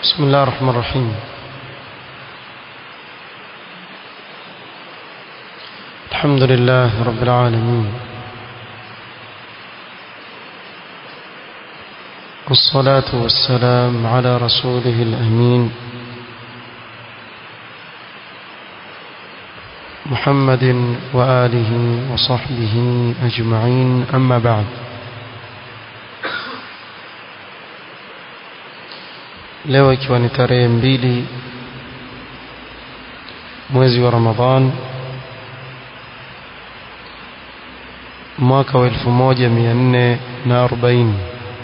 بسم الله الرحمن الرحيم الحمد لله رب العالمين والصلاة والسلام على رسوله الأمين محمد وآله وصحبه أجمعين أما بعد leo ikiwa ni tarehe mbili mwezi wa Ramadhan mwaka wa elfu moja mia nne na arobaini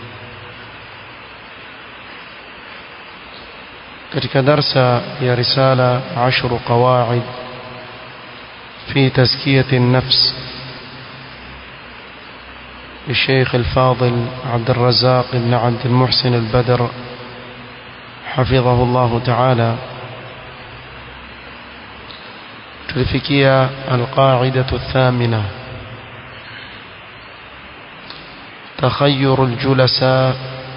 katika darsa ya risala ashru qawaid في تزكية النفس للشيخ الفاضل عبد الرزاق بن عبد المحسن البدر حفظه الله تعالى تلفكية القاعدة الثامنة تخير الجلساء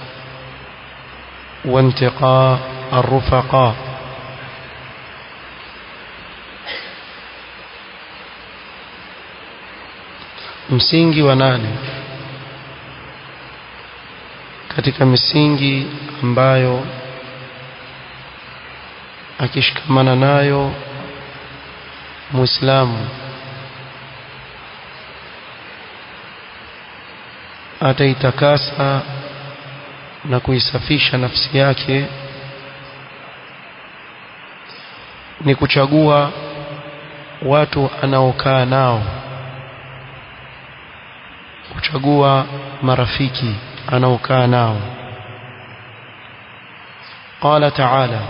وانتقاء الرفقاء msingi wa nane katika misingi ambayo akishikamana nayo muislamu ataitakasa na kuisafisha nafsi yake ni kuchagua watu anaokaa nao kuchagua marafiki anaokaa nao قال تعالى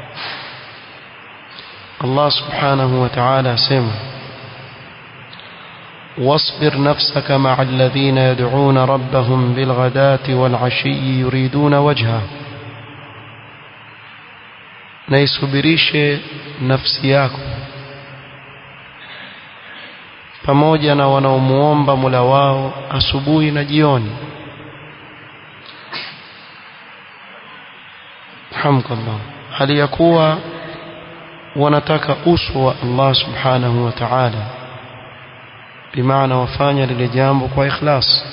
الله سبحانه وتعالى سمع واصبر نفسك مع الذين يدعون ربهم بالغداة والعشي يريدون وجهه naisubirishe nafsi yako pamoja na wanaomuomba Mola wao asubuhi na jioni hamdulillah hali ya kuwa wanataka uso wa Allah subhanahu wa ta'ala bimaana wafanya lile jambo kwa ikhlas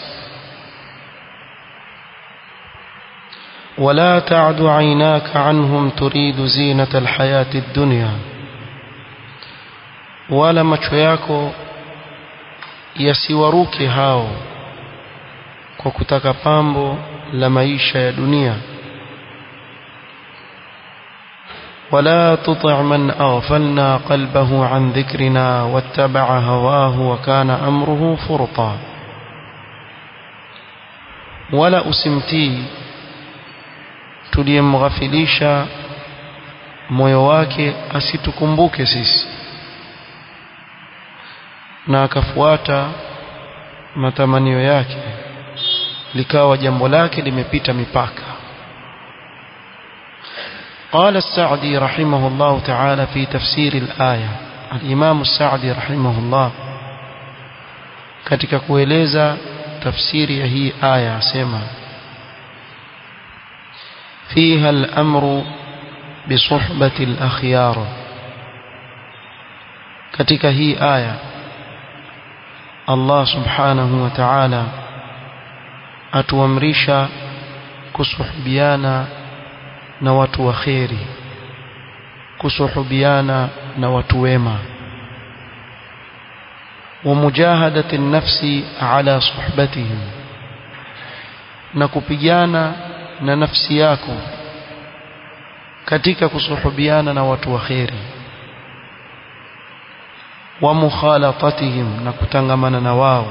ولا تعد عيناك عنهم تريد زينة الحياة الدنيا ولا macho yako yasiwaruke hao kwa kutaka pambo la maisha ya dunia ولا تطع من أغفلنا قلبه عن ذكرنا واتبع هواه وكان أمره فرطا ولا أسمتي tuliyemghafilisha moyo wake asitukumbuke sisi na akafuata matamanio yake likawa jambo lake limepita mipaka قال السعدي رحمه الله تعالى في تفسير الآية الإمام السعدي رحمه الله katika kueleza tafsiri ya hii aya asema فيها الأمر بصحبة الأخيار katika hii aya Allah subhanahu wa ta'ala atuamrisha kusuhubiana na watu wa kheri kusuhubiana na watu wema ومجاهدة النفس على صحبتهم na kupigana na nafsi yako katika kusuhubiana na watu wa kheri wa mukhalatatihim na kutangamana na wao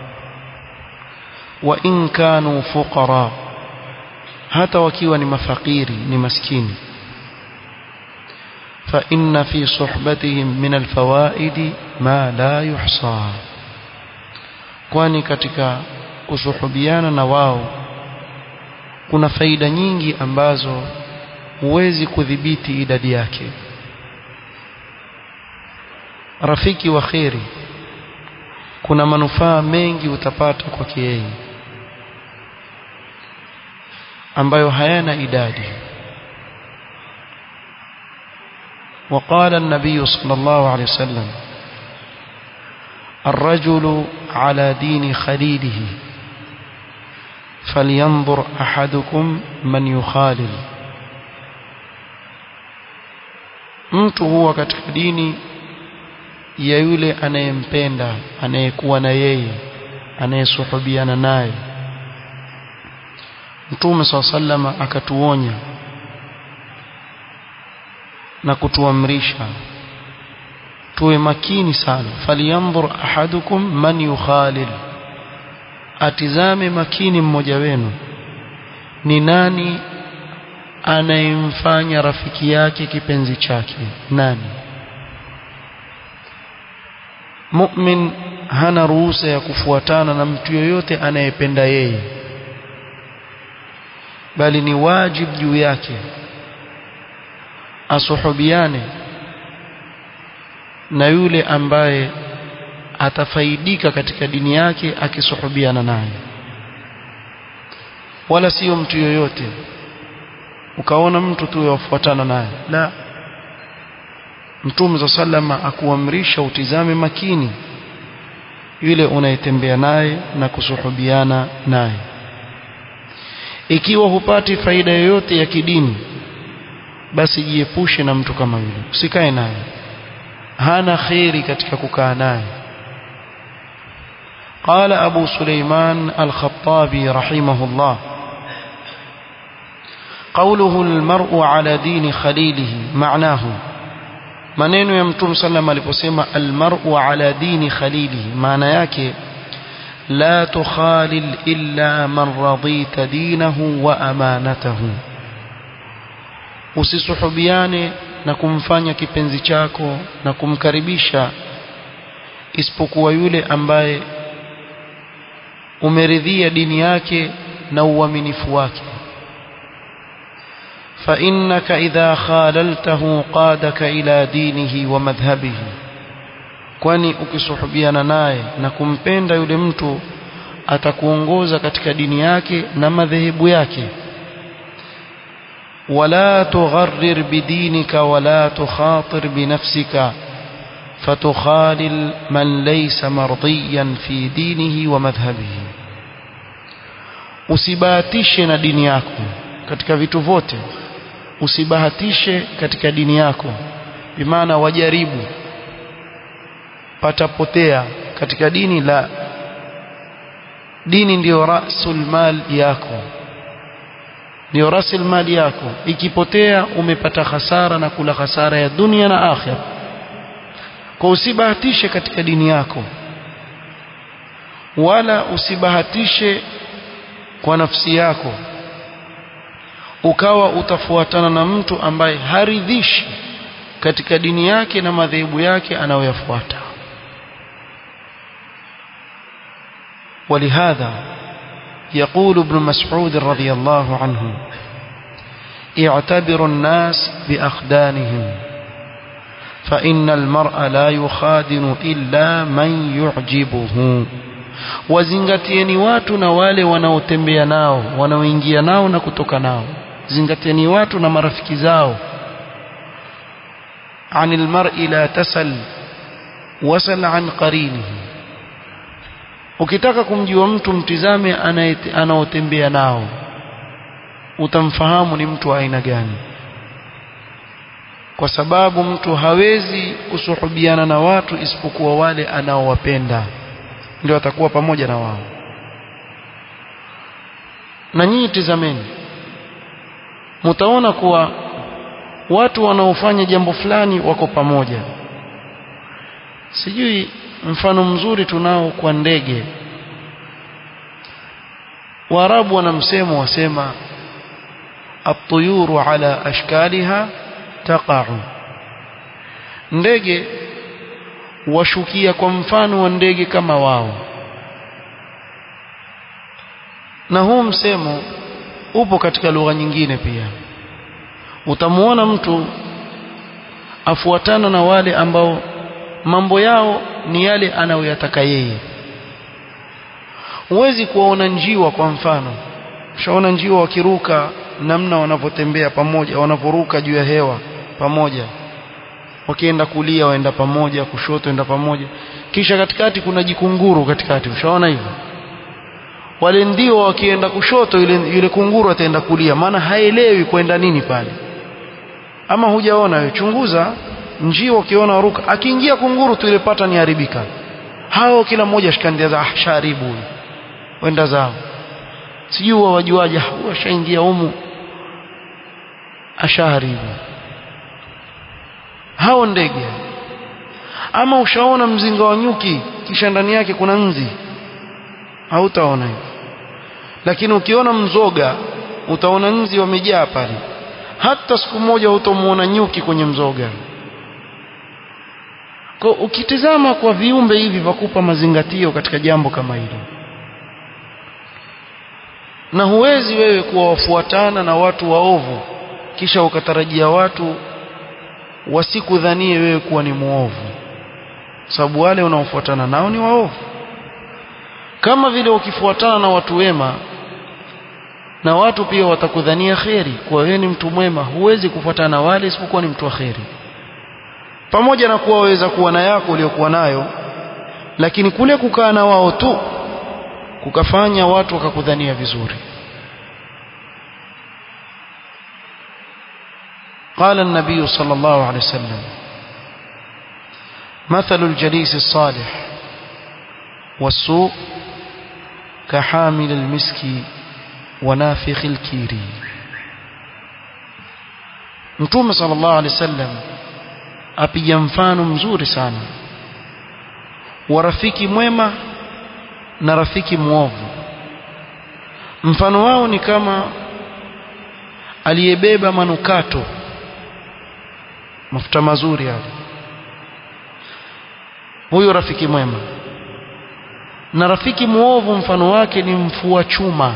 wa in kanu fuqara hata wakiwa ni mafakiri ni maskini fa inna fi suhbatihim min alfawaid ma la yuhsa kwani katika kusuhubiana na wao kuna faida nyingi ambazo huwezi kudhibiti idadi yake rafiki wa kheri kuna manufaa mengi utapata kwake yeye ambayo hayana idadi وقال النبي صلى الله عليه وسلم الرجل على دين خليله فلينظر أحدكم من يخالل mtu huwa katika dini ya yule anayempenda anayekuwa na yeye anayesuhubiana naye mtume saa sallama akatuonya na kutuamrisha tuwe makini sana falyanzur ahadukum man yukhalil atizame makini mmoja wenu ni nani anayemfanya rafiki yake kipenzi chake nani mu'min hana ruhusa ya kufuatana na mtu yoyote anayependa yeye bali ni wajibu juu yake asuhubiane na yule ambaye atafaidika katika dini yake akisuhubiana naye wala sio mtu yoyote ukaona mtu tu yafuatana naye la mtume za sallama akuamrisha utizame makini yule unayetembea naye na kusuhubiana naye ikiwa hupati faida yoyote ya kidini basi jiepushe na mtu kama yule usikae naye hana kheri katika kukaa naye قال أبو سليمان الخطابي رحمه الله قوله المرء على دين خليله معناه maneno ya mtume sallam aliposema almar'u ala dini khalilihi maana yake la tukhalil illa man radita dinahu wa amanatahu usisuhubiane na kumfanya kipenzi chako na kumkaribisha isipokuwa yule ambaye umeridhia dini yake na uaminifu wake فإنك إذا خاللته قادك إلى دينه ومذهبه kwani ukisuhubiana naye na kumpenda yule mtu atakuongoza katika dini yake na madhehebu yake wala tugharrir bidinika wala tukhatir binafsika fatukhalil man laysa mardiyan fi dinihi wa madhhabihi usibahatishe na dini yako katika vitu vyote usibahatishe katika dini yako bimaana wajaribu patapotea katika dini la dini ndiyo rasul mal yako ndiyo rasul mal yako ikipotea umepata hasara na kula hasara ya dunia na akhira kwa usibahatishe katika dini yako wala usibahatishe kwa nafsi yako ukawa utafuatana na mtu ambaye haridhishi katika dini yake na madhehebu yake anayoyafuata ولهذا يقول ابن مسعود رضي الله عنه اعتبروا الناس بأخدانهم فإن المرء لا يخادن إلا من يعجبه wazingatieni watu na wale wanaotembea nao wanaoingia nao na kutoka nao zingatieni watu na marafiki zao عن المرء لا تسل وسل عن قرينه ukitaka kumjua mtu mtizame anaotembea nao utamfahamu ni mtu wa aina gani kwa sababu mtu hawezi kusuhubiana na watu isipokuwa wale anaowapenda ndio atakuwa pamoja na wao na nyinyi tizameni mtaona kuwa watu wanaofanya jambo fulani wako pamoja sijui mfano mzuri tunao kwa ndege Waarabu wana msemo wasema at-tuyuru ala ashkaliha taqa'u ndege washukia kwa mfano wa ndege kama wao na huu msemo upo katika lugha nyingine pia utamuona mtu afuatana na wale ambao mambo yao ni yale anayoyataka yeye huwezi kuwaona njiwa kwa mfano ushaona njiwa wakiruka namna wanavyotembea pamoja wanavyoruka juu ya hewa pamoja wakienda kulia waenda pamoja kushoto waenda pamoja kisha katikati kuna jikunguru katikati ushaona hivyo wale ndio wakienda kushoto yule, yule kunguru ataenda kulia maana haelewi kwenda nini pale ama hujaona wewe chunguza njio ukiona waruka akiingia kunguru tu ile pata ni haribika hao kila mmoja shikandia za ah, sharibu huyu wenda zao sijui wajuaje huyu ashaingia humu ashaharibu hao ndege ama ushaona mzinga wa nyuki kisha ndani yake kuna nzi hautaona hivyo lakini ukiona mzoga utaona nzi wamejaa pale hata siku moja hutamuona nyuki kwenye mzoga kwa ukitizama kwa viumbe hivi vakupa mazingatio katika jambo kama hilo na huwezi wewe kuwafuatana na watu waovu kisha ukatarajia watu wasikudhanie wewe kuwa ni muovu sababu wale unaofuatana nao ni waovu kama vile ukifuatana na watu wema na watu pia watakudhania kheri kuwa wewe ni mtu mwema huwezi kufuatana na wale isipokuwa ni mtu wa kheri pamoja na kuwa waweza kuwa na yako uliyokuwa nayo lakini kule kukaa na wao tu kukafanya watu wakakudhania vizuri قال النبي صلى الله عليه وسلم مثل الجليس الصالح والسوء كحامل المسك ونافخ الكير متوم صلى الله عليه وسلم apiga mfano mzuri sana wa rafiki mwema na rafiki mwovu mfano wao ni kama aliyebeba manukato mafuta mazuri yale huyo rafiki mwema na rafiki mwovu mfano wake ni mfua chuma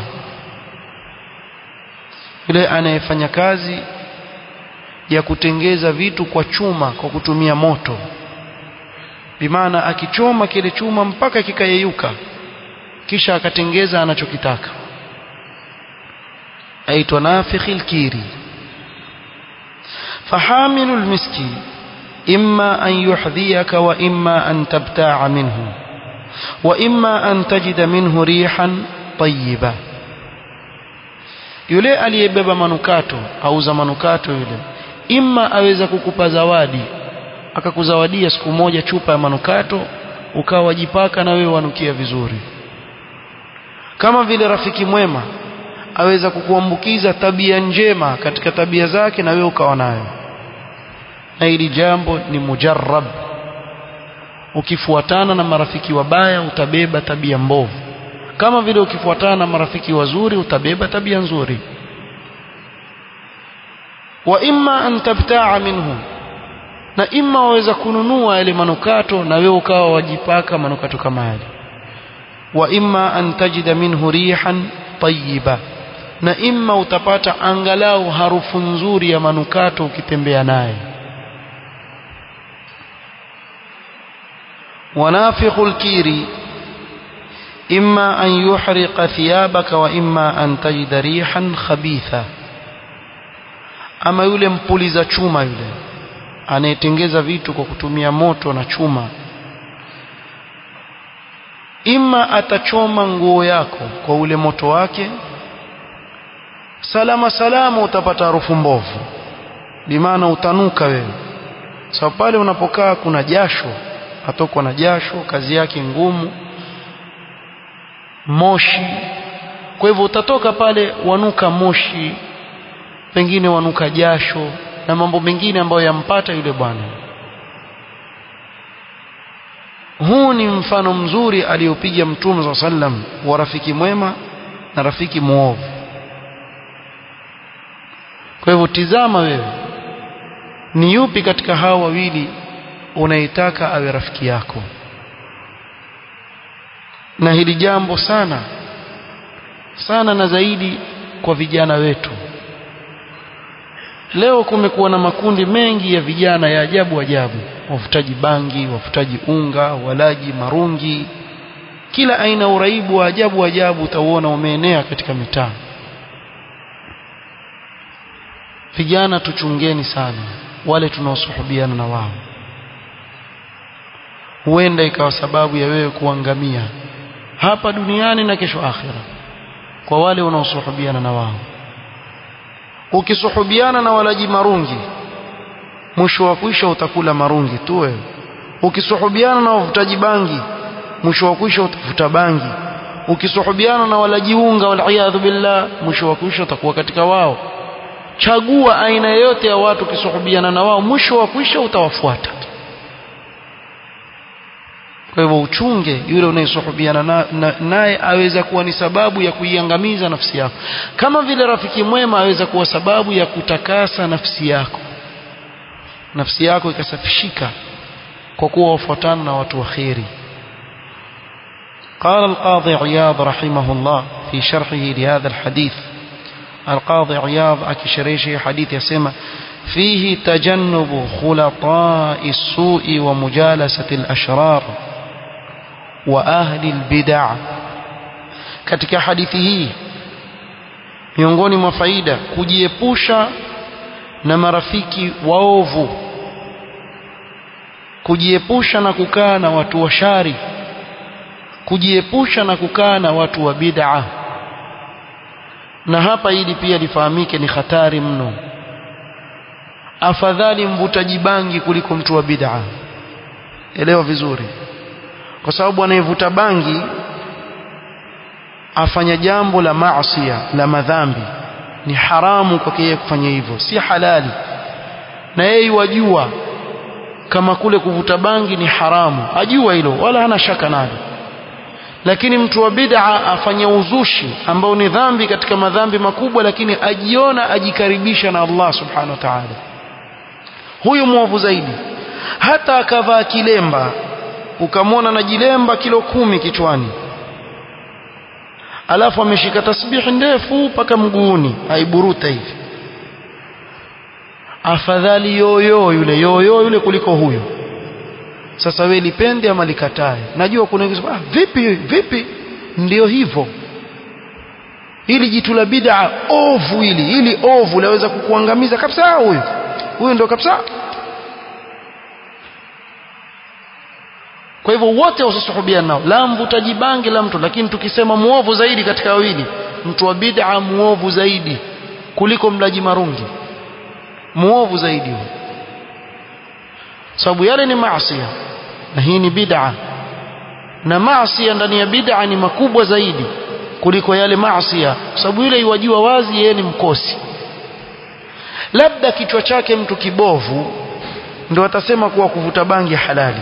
yule anayefanya kazi ya kutengeza vitu kwa chuma kwa kutumia moto bimaana akichoma kile chuma mpaka kikayeyuka kisha akatengeza anachokitaka aitwa nafikhil kiri فحامل المسك إما أن يحذيك وإما أن تبتاع منه وإما أن تجد منه ريحا طيبة yule aliyebeba manukato auza manukato yule imma aweza kukupa zawadi akakuzawadia siku moja chupa ya manukato ukawajipaka na wewe wanukia vizuri kama vile rafiki mwema aweza kukuambukiza tabia njema katika tabia zake na wewe ukawa nayo na hili jambo ni mujarrab ukifuatana na marafiki wabaya utabeba tabia mbovu kama vile ukifuatana na marafiki wazuri utabeba tabia nzuri wa imma an tabtaa minhu na imma waweza kununua yale manukato na wewe ukawa wajipaka manukato kama yale wa imma an tajida minhu rihan tayyiba na imma utapata angalau harufu nzuri ya manukato ukitembea naye ونافخ الكير إما أن يحرق ثيابك وإما أن تجد ريحا خبيثة ama yule mpuliza chuma yule anayetengeza vitu kwa kutumia moto na chuma ima atachoma nguo yako kwa ule moto wake salama salama utapata harufu mbovu bimaana utanuka wewe sababu pale unapokaa kuna jasho atokwa na jasho kazi yake ngumu moshi kwa hivyo utatoka pale wanuka moshi pengine wanuka jasho na mambo mengine ambayo yampata yule bwana huu ni mfano mzuri aliyopiga mtume saa sallam wa rafiki mwema na rafiki mwovu kwa hivyo tizama wewe ni yupi katika hao wawili unayetaka awe rafiki yako na hili jambo sana sana na zaidi kwa vijana wetu leo kumekuwa na makundi mengi ya vijana ya ajabu ajabu wafutaji bangi wafutaji unga walaji marungi kila aina uraibu wa ajabu ajabu utauona umeenea katika mitaa vijana tuchungeni sana wale tunaosuhubiana na wao huenda ikawa sababu ya wewe kuangamia hapa duniani na kesho akhira kwa wale unaosuhubiana na wao ukisuhubiana na walaji marungi mwisho wa kuisha utakula marungi tu wewe ukisuhubiana na wavutaji bangi mwisho wa kuisha utavuta bangi ukisuhubiana na walaji unga waliyadhu billah mwisho wa kuisha utakuwa katika wao chagua aina yoyote ya watu ukisuhubiana na wao mwisho wa kuisha utawafuata kwa hivyo uchunge yule unayesuhubiana naye aweza kuwa ni sababu ya kuiangamiza nafsi yako kama vile rafiki mwema aweza kuwa sababu ya kutakasa nafsi yako nafsi yako ikasafishika kwa kuwa wafuatana na watu wa kheri قال القاضي عياض رحمه الله في شرحه لهذا الحديث القاضي عياض أكشريشه حديث يسمى فيه تجنب خلطاء السوء ومجالسة الأشرار وأهل البدع katika hadithi hii miongoni mwa faida kujiepusha na marafiki waovu kujiepusha na kukaa na watu wa shari kujiepusha na kukaa na watu wa bid'a na hapa hili pia lifahamike ni hatari mno afadhali mvutaji bangi kuliko mtu wa bid'a elewa vizuri kwa sababu anayevuta bangi afanya jambo la maasiya la madhambi ni haramu kwake yeye kufanya hivyo si halali na yeye wajua kama kule kuvuta bangi ni haramu ajua hilo wala hana shaka nalo lakini mtu wa bid'a afanya uzushi ambao ni dhambi katika madhambi makubwa lakini ajiona ajikaribisha na Allah subhanahu wa ta'ala huyu mwovu zaidi hata akavaa kilemba ukamwona na jilemba kilo kumi kichwani alafu ameshika tasbihi ndefu mpaka mguuni aiburuta hivi afadhali yoyo yule yoyo yule kuliko huyo sasa wewe lipende ama likatae najua kuna wengine ah, vipi vipi ndio hivyo ili jitu la bid'a ovu hili ili ovu laweza kukuangamiza kabisa huyo huyo ndio kabisa kwa hivyo wote wasisuhubiana nao la mvutaji bangi la mtu lakini tukisema muovu zaidi katika wawili mtu wa bid'a muovu zaidi kuliko mlaji marungi muovu zaidi huyo sababu yale ni maasi na hii ni bid'a na maasi ndani ya bid'a ni makubwa zaidi kuliko yale maasi sababu yule iwajua wazi yeye ni mkosi labda kichwa chake mtu kibovu ndio atasema kuwa kuvuta bangi halali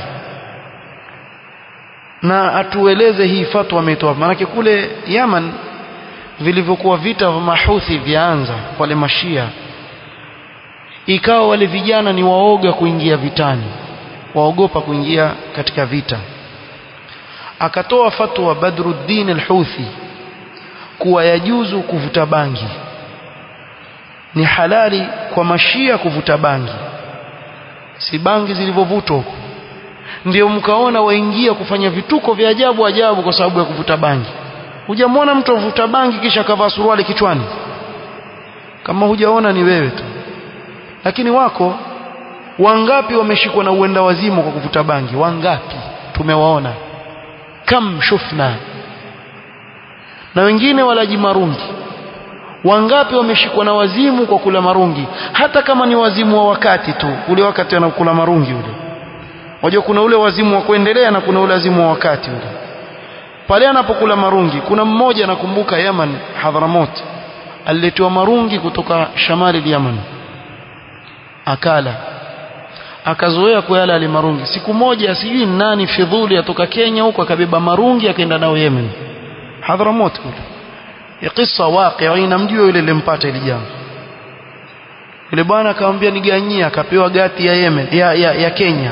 na atueleze hii fatwa ametoa maanake kule Yaman vilivyokuwa vita vya mahuthi vyaanza wale mashia ikawa wale vijana ni waoga kuingia vitani waogopa kuingia katika vita akatoa fatwa Badruddin al-Houthi kuwa yajuzu kuvuta bangi ni halali kwa mashia kuvuta bangi si bangi zilivyovutwa huko ndio mkaona waingia kufanya vituko vya ajabu ajabu kwa sababu ya kuvuta bangi hujamwona mtu avuta bangi kisha akavaa suruali kichwani kama hujaona ni wewe tu lakini wako wangapi wameshikwa na uenda wazimu kwa kuvuta bangi wangapi tumewaona kam shufna na wengine walaji marungi wangapi wameshikwa na wazimu kwa kula marungi hata kama ni wazimu wa wakati tu ule wakati anakula marungi ule wajua kuna ule wazimu wa kuendelea na kuna ule wazimu wa wakati ule pale anapokula marungi kuna mmoja nakumbuka Yaman Hadhramut aliletewa marungi kutoka shamali Yaman akala akazoea kuyala ale marungi siku moja sijui nani fidhuli atoka Kenya huko akabeba marungi akaenda nao Yemen Hadhramut kule ya kisa waqi inamjua yule limpata ile jambo yule bwana akamwambia niganyia akapewa gati ya Yemen ya, ya, ya Kenya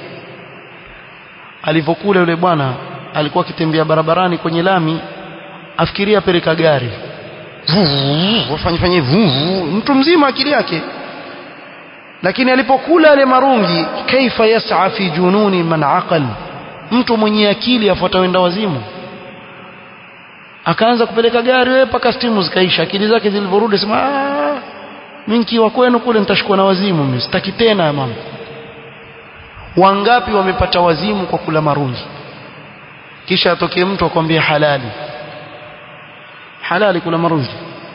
alivyokula yule bwana alikuwa akitembea barabarani kwenye lami afikiria peleka gari wafanye fanye mtu mzima akili yake lakini alipokula yale marungi kaifa yas'a fi jununi man aqal mtu mwenye akili afuata wenda wazimu akaanza kupeleka gari wewe paka stimu zikaisha akili zake zilivyorudi sema mimi nikiwa kwenu kule nitashikwa na wazimu mimi sitaki tena mama wangapi wamepata wazimu kwa kula marungi kisha atokee mtu akwambia halali halali kula marungi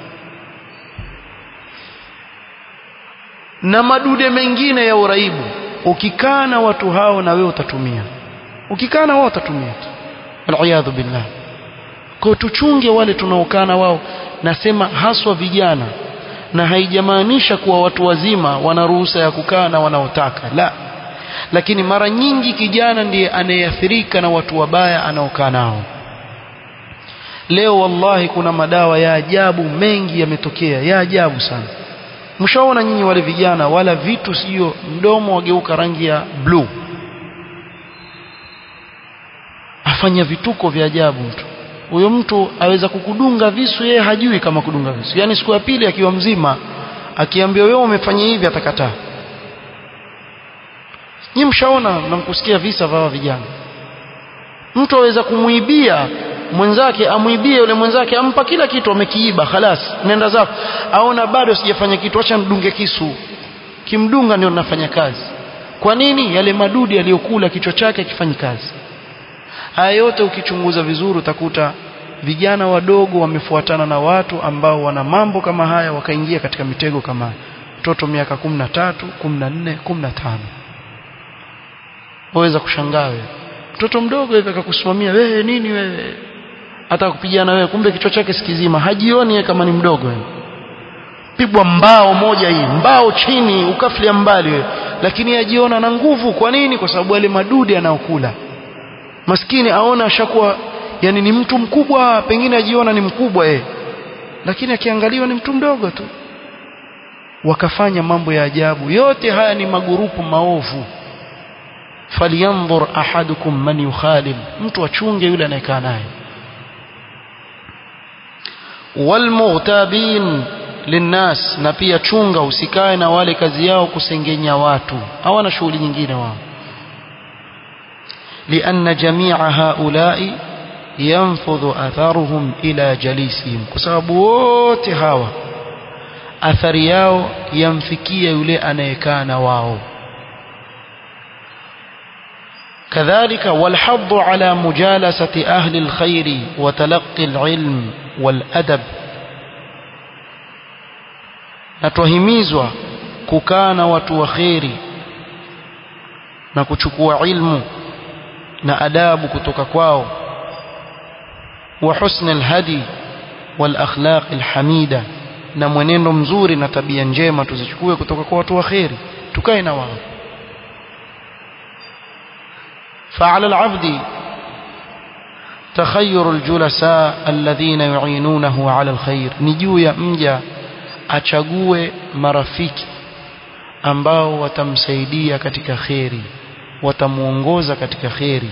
na madude mengine ya uraibu ukikaa na watu hao na wewe utatumia ukikaa na wao utatumia waliyadhu billah kwa tuchunge wale tunaokaa na wao nasema haswa vijana na haijamaanisha kuwa watu wazima wana ruhusa ya kukaa na wanaotaka la lakini mara nyingi kijana ndiye anayeathirika na watu wabaya anaokaa nao leo wallahi kuna madawa ya ajabu mengi yametokea ya ajabu sana mshaona nyinyi wale vijana wala vitu sio mdomo wageuka rangi ya blue afanya vituko vya ajabu mtu huyo mtu aweza kukudunga visu yeye hajui kama kudunga visu yani siku ya pili akiwa mzima akiambia wewe umefanya hivi atakataa nyinyi mshaona na mkusikia visa vya vijana mtu aweza kumuibia mwenzake amuibie yule mwenzake ampa kila kitu amekiiba khalas nenda zako aona bado sijafanya kitu acha ndunge kisu kimdunga ndio nafanya kazi kwa nini yale madudi aliyokula kichwa chake akifanyi kazi haya yote ukichunguza vizuri utakuta vijana wadogo wamefuatana na watu ambao wana mambo kama haya wakaingia katika mitego kama mtoto miaka 13 14 15 waweza kushangaa wewe mtoto mdogo hivi akakusimamia wewe nini wewe hata kupigana wewe kumbe kichwa chake sikizima hajioni yeye kama ni mdogo wewe pigwa mbao moja hii mbao chini ukaflia mbali wewe lakini ajiona na nguvu kwa nini kwa sababu wale madudi anaokula maskini aona ashakuwa yani ni mtu mkubwa pengine ajiona ni mkubwa yeye lakini akiangaliwa ni mtu mdogo tu wakafanya mambo ya ajabu yote haya ni magurupu maovu falyanzur ahadukum man yukhalil mtu achunge yule anayekaa naye walmughtabin linnas na pia chunga usikae na wale kazi yao kusengenya watu hawana shughuli nyingine wao لأن جميع هؤلاء ينفذ أثرهم إلى جليسهم كسبب wote hawa athari yao yamfikia yule anayekaa na wao كذلك والحض على مجالسة أهل الخير وتلقي العلم والأدب نتوهميزوا ككان وتوخيري نكتشكوا علم na adabu kutoka kwao wa husn alhadi wal akhlaq alhamida na mwenendo mzuri na tabia njema tuzichukue kutoka kwa watu waheri tukae na wao فعلى العبد تخير الجلساء الذين يعينونه على الخير نجو يا mja achague marafiki ambao watamsaidia katika khairi watamuongoza katika kheri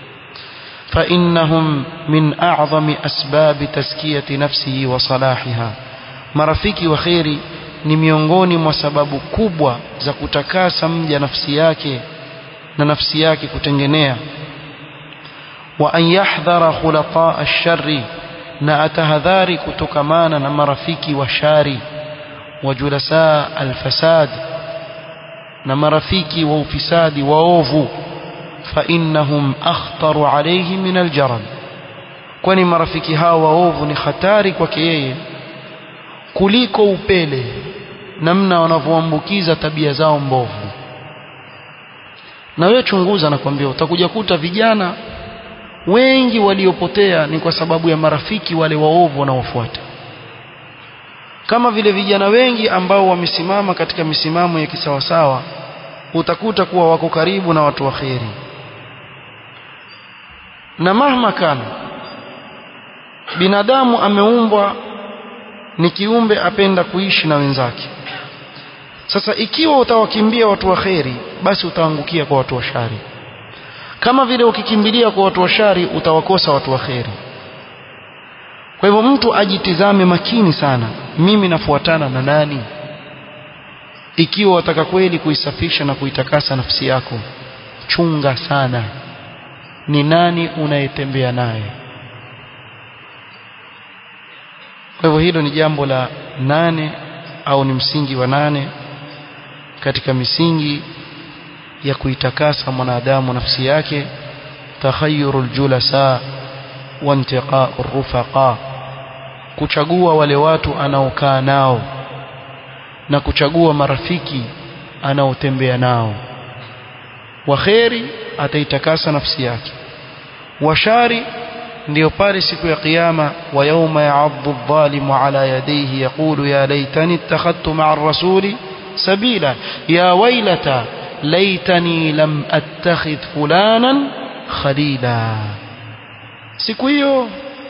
فإنهم من أعظم أسباب تزكية نفسه وصلاحها marafiki wa kheri ni miongoni mwa sababu kubwa za kutakasa mja nafsi yake na nafsi yake kutengenea wa an yahdhara khulataa ash-sharri na atahadhari kutokamana na marafiki wa shari wa julasa al-fasad na marafiki wa ufisadi waovu fa innahum akhtaru alayhi min aljarad kwani marafiki hao waovu ni hatari kwake yeye kuliko upele namna wanavyoambukiza tabia zao mbovu na wewe chunguza nakwambia utakuja kuta vijana wengi waliopotea ni kwa sababu ya marafiki wale waovu wanaofuata kama vile vijana wengi ambao wamesimama katika misimamo ya kisawasawa utakuta kuwa wako karibu na watu wa kheri na mahma kana binadamu ameumbwa ni kiumbe apenda kuishi na wenzake sasa ikiwa utawakimbia watu wa kheri basi utaangukia kwa watu wa shari kama vile ukikimbilia kwa watu wa shari utawakosa watu wa kheri kwa hivyo mtu ajitizame makini sana mimi nafuatana na nani ikiwa wataka kweli kuisafisha na kuitakasa nafsi yako chunga sana ni nani unayetembea naye kwa hivyo hilo ni jambo la nane au ni msingi wa nane katika misingi ya kuitakasa mwanadamu nafsi yake takhayyurul julasa wa intiqa'ur rufaqa kuchagua wale watu anaokaa nao na kuchagua marafiki anaotembea nao wa kheri ataitakasa nafsi yake wa shari ndio pale siku ya kiyama wa yawma ya'addu adh-dhalimu ala yadayhi yaqulu ya laitani ittakhadtu ma'a ar-rasuli sabila ya waylata laitani lam attakhidh fulanan khalila siku hiyo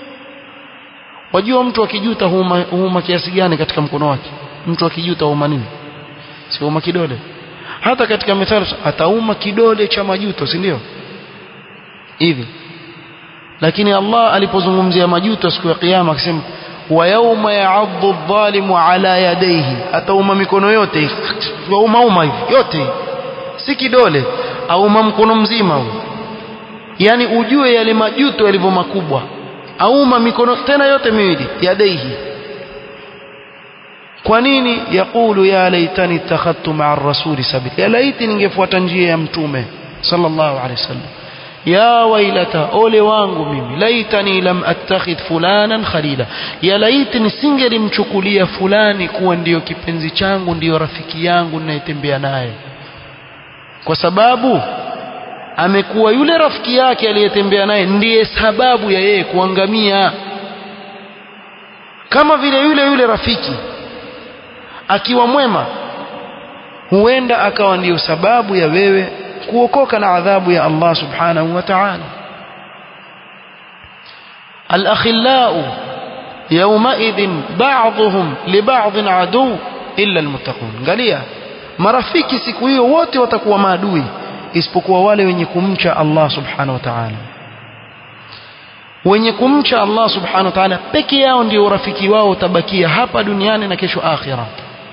wajua mtu akijuta huma, huma kiasi gani katika mkono wake mtu akijuta huma nini si huma kidole hata katika mithali atauma kidole cha majuto si ndio hivi lakini Allah alipozungumzia majuto siku ya kiyama akisema wa yawma ya'addu adh-dhalimu ala yadayhi atauma mikono yote wauma uma hivi yote si kidole auma mkono mzima huu yani ujue yale majuto yalivyo makubwa auma mikono tena yote miwili yadaihi kwa nini yakulu ya laitani ittakhadtu ma'a ar-rasuli sabila ya laiti ningefuata njia ya mtume sallallahu alaihi wasallam ya wailata ole wangu mimi laitani lam attakhidh fulanan khalila ya laiti nisingelimchukulia fulani kuwa ndiyo kipenzi changu ndiyo rafiki yangu ninayetembea naye kwa sababu amekuwa yule rafiki yake aliyetembea naye ndiye sababu ya yeye kuangamia kama vile yule yule rafiki akiwa mwema huenda akawa ndiyo sababu ya wewe kuokoka na adhabu ya Allah subhanahu wa ta'ala الأخلاء يومئذ بعضهم لبعض عدو إلا المتقون قاليا marafiki siku hiyo wote watakuwa maadui isipokuwa wale wenye kumcha Allah subhanahu wa ta'ala wenye kumcha Allah subhanahu wa ta'ala peke yao ndio urafiki wao utabakia hapa duniani na kesho akhira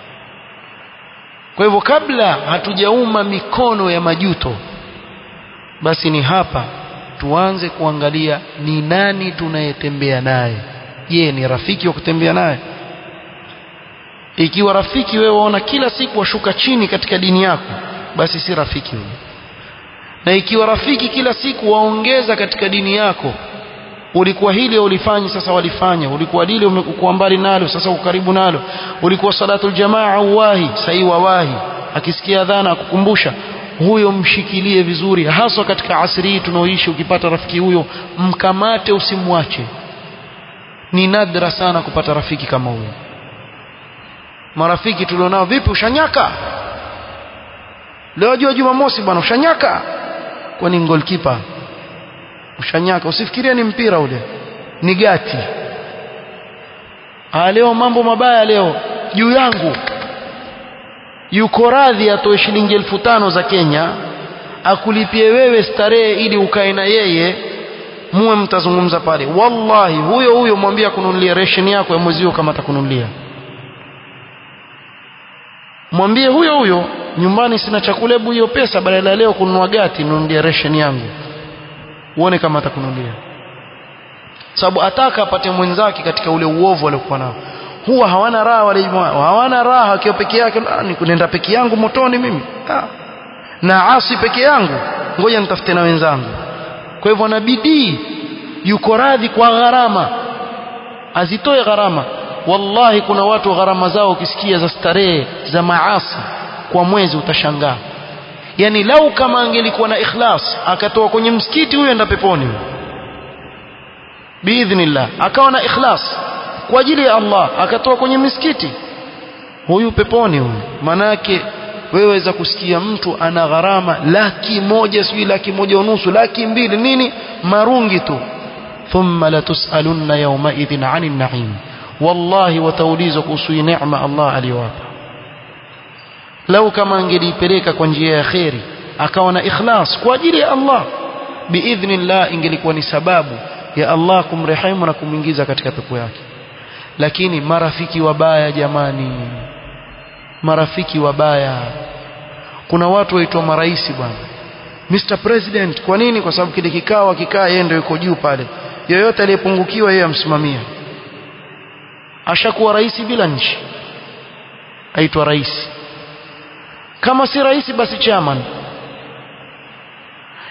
kwa hivyo kabla hatujauma mikono ya majuto basi ni hapa tuanze kuangalia ni nani tunayetembea naye je ni rafiki wa kutembea naye ikiwa rafiki wewe waona kila siku washuka chini katika dini yako basi si rafiki huyo na ikiwa rafiki kila siku waongeza katika dini yako ulikuwa hili ulifanya sasa walifanya ulikuwa lile umekuwa mbali nalo sasa uko karibu nalo ulikuwa salatul jamaa uwahi sahi wawahi akisikia adhana akukumbusha huyo mshikilie vizuri haswa katika asri hii tunaoishi ukipata rafiki huyo mkamate usimwache ni nadra sana kupata rafiki kama huyo marafiki tulionao vipi ushanyaka leo jua jumamosi bwana ushanyaka kwani goalkeeper ushanyaka usifikirie ni mpira ule ni gati ah leo mambo mabaya leo juu yangu yuko radhi atoe shilingi elfu tano za Kenya akulipie wewe starehe ili ukae na yeye muwe mtazungumza pale wallahi huyo huyo mwambie kununulia ration yako ya mwezi huo kama atakununulia mwambie huyo huyo nyumbani sina chakula hebu hiyo pesa badala ya leo kununua gati nunulie ration yangu uone kama atakununulia sababu ataka apate mwenzake katika ule uovu aliokuwa nao huwa hawana raha wale hawana raha akiwa peke yake ni kunenda peke yangu motoni mimi ha. na asi peke yangu ngoja nitafute na wenzangu kwa hivyo na bidii yuko radhi kwa gharama azitoe gharama wallahi kuna watu gharama zao ukisikia za starehe za maasi kwa mwezi utashangaa yani lau kama angelikuwa na ikhlas akatoa kwenye msikiti huyo enda peponi biidhnillah akawa na ikhlas kwa ajili ya Allah akatoa kwenye misikiti huyu peponi huyu manake wewe waweza kusikia mtu ana gharama laki moja sijui laki moja unusu laki mbili nini marungi tu thumma latusalunna yawma idhin 'anil na'im wallahi wataulizwa kuhusu neema Allah aliyowapa lau kama angelipeleka kwa njia ya kheri akawa na ikhlas kwa ajili ya Allah biidhnillah ingelikuwa ni sababu ya Allah kumrehemu na kumwingiza katika pepo yake lakini marafiki wabaya jamani marafiki wabaya kuna watu waitwa maraisi bwana Mr President kwa nini kwa sababu kile kikao akikaa yeye ndio yuko juu pale yoyote aliyepungukiwa yeye amsimamia ashakuwa rais bila nchi aitwa rais kama si rais basi chairman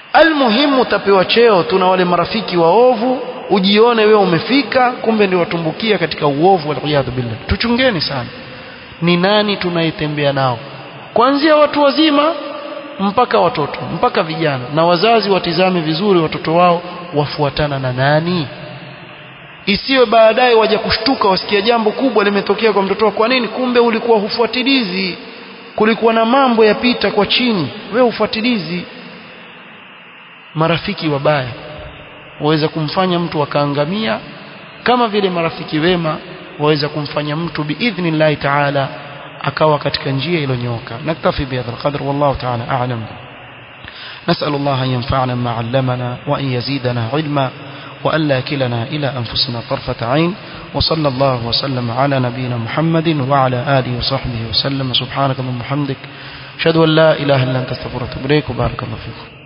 almuhimu utapewa cheo tuna wale marafiki waovu ujione wewe umefika kumbe ndio watumbukia katika uovu waliyadhu billah tuchungeni sana ni nani tunayetembea nao kuanzia watu wazima mpaka watoto mpaka vijana na wazazi watizame vizuri watoto wao wafuatana na nani isiwe baadaye waja kushtuka wasikia jambo kubwa limetokea kwa mtoto kwa nini kumbe ulikuwa hufuatilizi kulikuwa na mambo yapita kwa chini wewe ufuatilizi marafiki wabaya waweza kumfanya mtu akaangamia kama vile marafiki wema waweza kumfanya mtu biidhnillahi taala akawa katika njia iliyonyoka naktafi bihadha alqadr wallahu taala a'lam نسأل الله أن ينفعنا ما علمنا وأن يزيدنا علما وأن لا كلنا إلى أنفسنا طرفة عين وصلى الله وسلم على نبينا محمد وعلى آله وصحبه وسلم سبحانك اللهم وبحمدك أشهد أن لا إله إلا أنت استغفرك وأتوب إليك وبارك الله فيكم